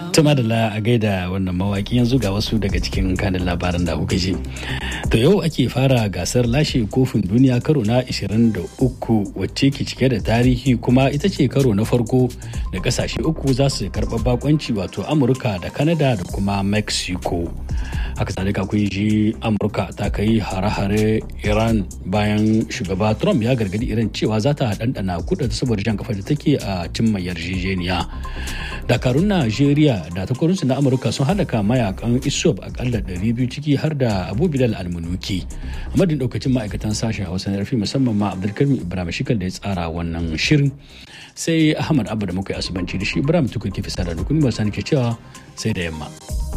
Tuma da a gaida wannan mawaki yanzu ga wasu daga cikin kanin labaran da kuka ji. To yau ake fara gasar lashe kofin duniya karo na 23 wacce ke cike da tarihi kuma ita ce karo na farko da kasashe uku za su karɓa bakonci wato Amurka da Canada da kuma Mexico. Haka zalika kun ji Amurka ta kai hare-hare Iran bayan shugaba Trump ya gargadi Iran cewa za ta ɗanɗana kuɗa saboda jan kafa da take a cimma yarjejeniya. Dakarun Najeriya da takwarorinsu na Amurka sun halaka mayakan ISOP akalla 200 ciki har da Abu Bilal Almunuki. A madadin daukacin ma'aikatan sashen Hausa na rafi musamman ma Abdulkarim Ibrahim Shikal da ya tsara wannan shirin. Sai Ahmad Abba da muka yi asubanci da shi Ibrahim Tukur ke fi sada da kuma ba sani ke cewa sai da yamma.